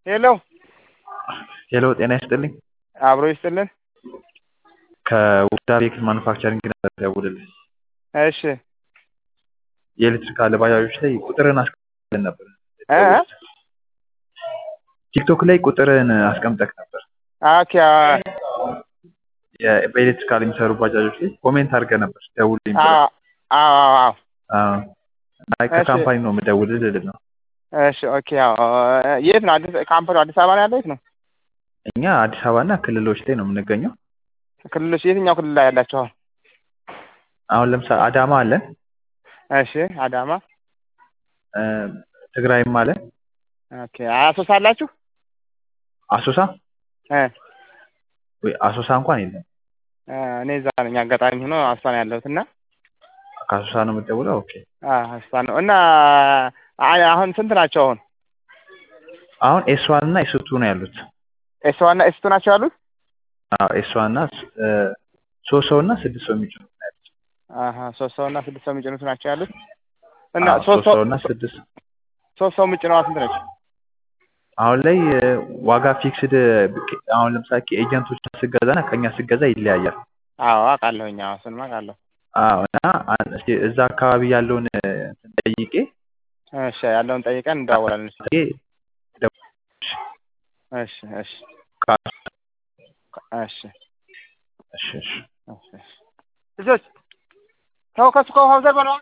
ሄሎ ሄሎ ጤና ይስጥልኝ። አብሮ ይስጥልን። ከውዳ ቤክ ማኑፋክቸሪንግ ነበር ደውልልኝ። እሺ የኤሌክትሪካል ባጃጆች ላይ ቁጥርን አስቀምጠን ነበር። እ እ? ቲክቶክ ላይ ቁጥርን አስቀምጠክ ነበር። ኦኬ አ- የ- በኤሌክትሪካል የሚሰሩ ባጃጆች ላይ ኮሜንት አድርገህ ነበር ደውልልኝ ብለህ። አዎ አዎ አዎ አዎ። እና ከካምፓኒ ነው የምደውልልህ ልል ነው። እሺ ኦኬ አዎ የት ነው አዲስ ካምፓኒው አዲስ አበባ ነው ያለው የት ነው እኛ አዲስ አበባ እና ክልሎች ላይ ነው የምንገኘው። ክልሎች የትኛው ክልል ላይ ያላችሁ አሁን አሁን ለምሳሌ አዳማ አለን፣ እሺ አዳማ እ፣ ትግራይም አለን፣ ኦኬ አሶሳ አላችሁ አሶሳ እ ወይ አሶሳ እንኳን የለም። እ፣ እኔ እዛ ነኝ አጋጣሚ ሆኖ አሶሳ ነው ያለሁት እና ከአሶሳ ነው የምትደውለው? ኦኬ። አ፣ አሶሳ ነው እና አ- አሁን ስንት ናቸው አሁን አሁን ኤስ ዋን እና ኤስ ቱ ነው ያሉት። ኤስ ዋን እና ኤስ ቱ ናቸው ያሉት አዎ ኤስ ዋን እና እ፣ ሶስት ሰው እና ስድስት ሰው የሚጭኑ ነው ያሉት። አሀ ሶስት ሰው እና ስድስት ሰው የሚጭኑት ናቸው ያሉት እና አዎ፣ ሶስት ሶስት ሰው ሰው እና ስድስት ሶስት ሰው የሚጭነዋ ስንት ነች አሁን ላይ እ፣ ዋጋ ፊክስድ አሁን ለምሳሌ ኤጀንቶች ስገዛ እና ከኛ ስገዛ ይለያያል። አዎ አውቃለሁኝ አዎ እሱንማ አውቃለሁ አዎ እና አን- እስኪ እዛ አካባቢ ያለውን እ፣ እንትን ጠይቄ እሺ ያለውን ጠይቀን እንደዋወላለን እሺ ጠይቄ እሺ እሺ ካ- እሺ እሺ እሺ እሺ እሺ ልጆች ተው ከሱ ከውሃው ዘር በለዋ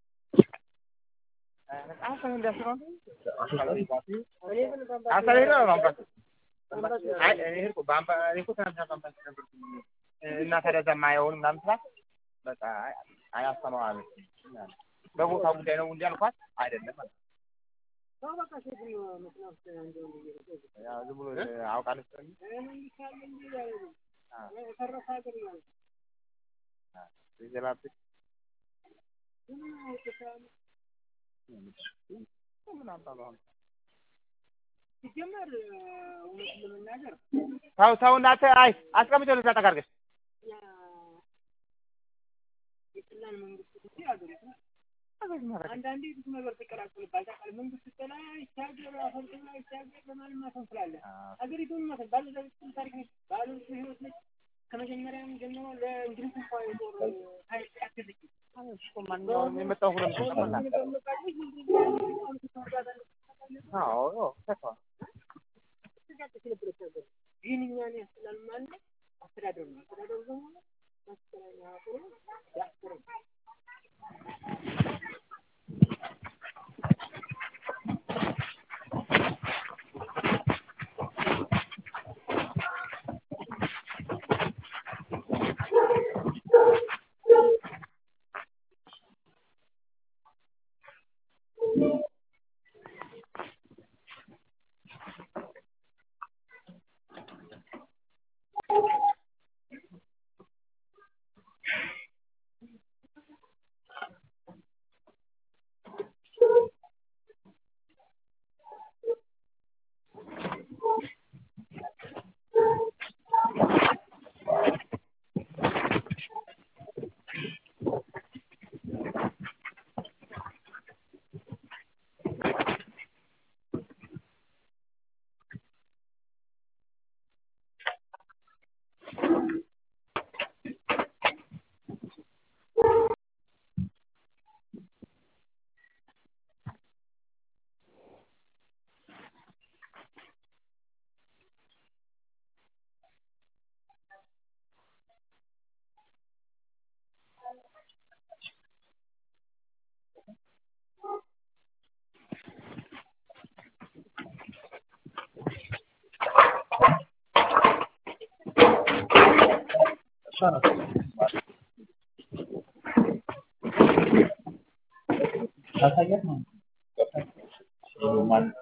እና ታዲያ እዛ የማየውን ምናምን ስላት በቃ አይ አያስተማው አለችኝ። በቦታው ጉዳይ ነው እንጂ አልኳት አይደለም አለች። ያው ዝም ብሎ አውቃለች ስለሚል የዘላብት ተው ተው እናትህ አይ አስቀምጬው ልዛ ጠጋ አድርገሽ አንዳንዴ ብዙ ነገር ትቀላቅልባል። ታውቃለህ፣ መንግስት ስጠላ ይቻገር አፈንቅላ ይቻገር በማለት ማፈን ስላለ ሀገሪቱን ማፈን ባለቤት ታሪክ ነች፣ ባለቤት ህይወት ነች። ከመጀመሪያም ጀምሮ ለእንግሊዝ እንኳ የጦር ኃይል ያገዘች የመጣው ሁለት ሰው ተመላ አዎ ተቷ ግን እኛን ያስላል ማለት አስተዳደሩ ነው። አስተዳደሩ ደግሞ መስቀለኛ ጥሩ ያስረ ታሳያት ነው